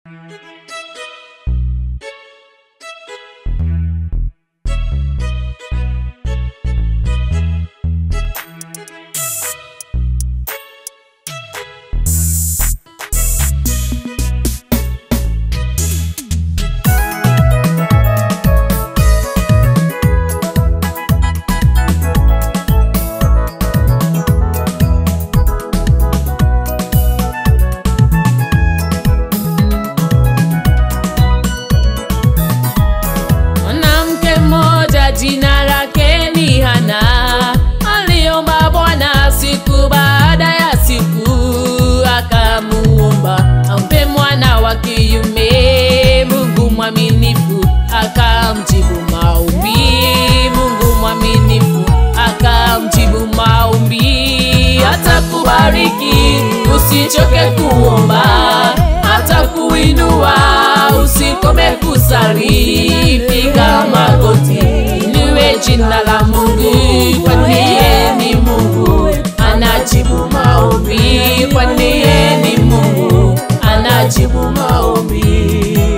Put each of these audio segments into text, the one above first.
Mwanamke mmoja jina lake ni Hana, aliomba Bwana siku baada ya siku, akamuomba ampe mwana wa kiume. Mungu mwaminifu akamjibu maombi, Mungu mwaminifu akamjibu maombi. Atakubariki usichoke kuomba, atakuinua usikome kusali, piga magoti, niwe jina la Mungu, kwani yeye ni Mungu anajibu maombi, kwani yeye ni Mungu anajibu maombi.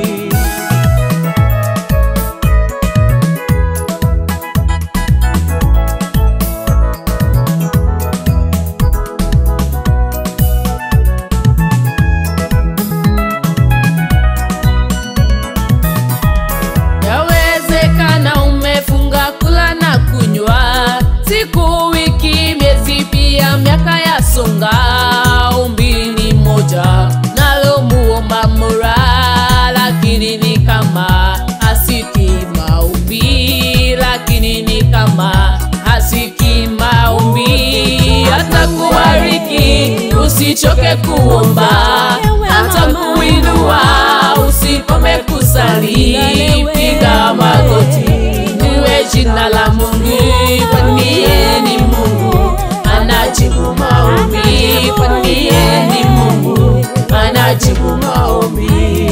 Yawezekana umefunga kula na kunywa siku, wiki, miezi, pia miaka ya songa. Ombi ni moja nalo muomba Mola, lakini ni kama hasiki maombi, lakini ni kama hasiki maombi. Atakubariki usichoke kuomba, atakuinua usikome kusali, piga magoti, niwe jina la Mungu, kwani yeye ni Mungu anajibu maombi, kwani yeye ni Mungu anajibu maombi.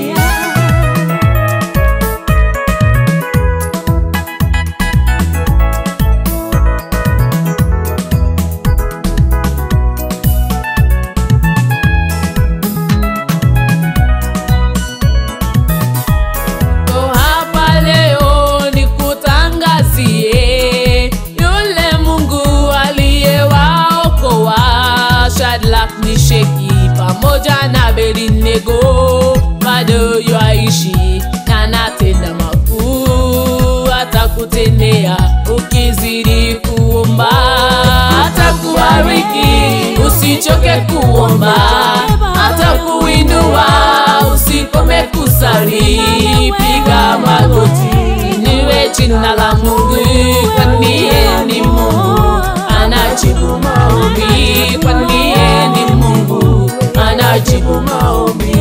Ko hapa leo nikutangazie yule Mungu aliyewaokoa Shadrach, Meshaki pamoja na Abednego, bado yaishi na anatenda makuu, atakutendea ukizidi kuomba, atakubariki usichoke kuomba, atakuinua usikome kusali, piga magoti, niwe jina la Mungu, kwani yeye ni Mungu anajibu maombi, kwani yeye ni Mungu anajibu maombi.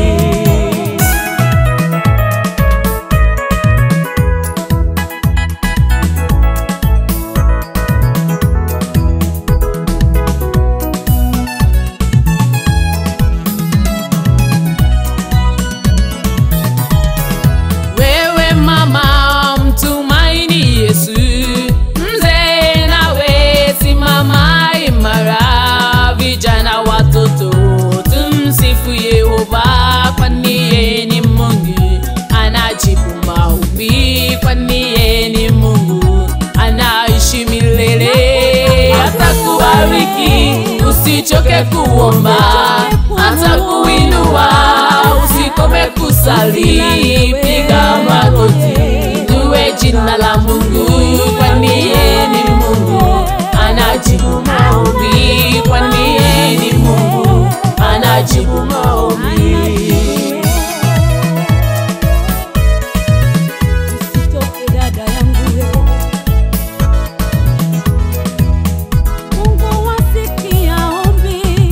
Wewe mama mtumaini Yesu, mzee nawe simama imara, vijana watoto tumsifu Yehova, kwani yeye ni Mungu anajibu maombi, kwani yeye ni Mungu anaishi milele, atakubariki usichoke kuomba, atakuinua usikome kusali, piga magoti, niwe jina la Mungu, kwani yeye ni Mungu anajibu maombi, kwani yeye ni Mungu anajibu maombi. Usitoke dada yangu we. Mungu wasikia ombi.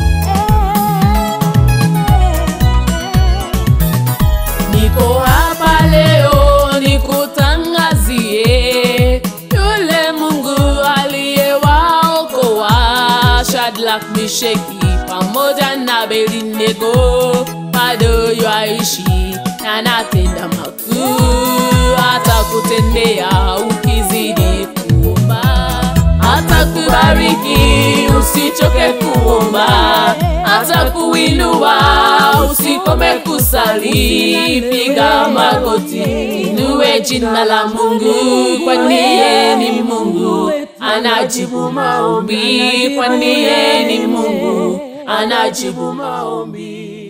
Niko hapa leo nikutangazie yule Mungu aliyewaokoa Shadrach, Meshaki pamoja na Abednego, bado yaishi na anatenda makuu, atakutendea ukizidi kuomba, atakubariki usichoke kuomba, atakuinua usi Usikome kusali, piga magoti, inue jina la Mungu, kwani yeye ni Mungu anajibu maombi, kwani yeye ni Mungu anajibu maombi.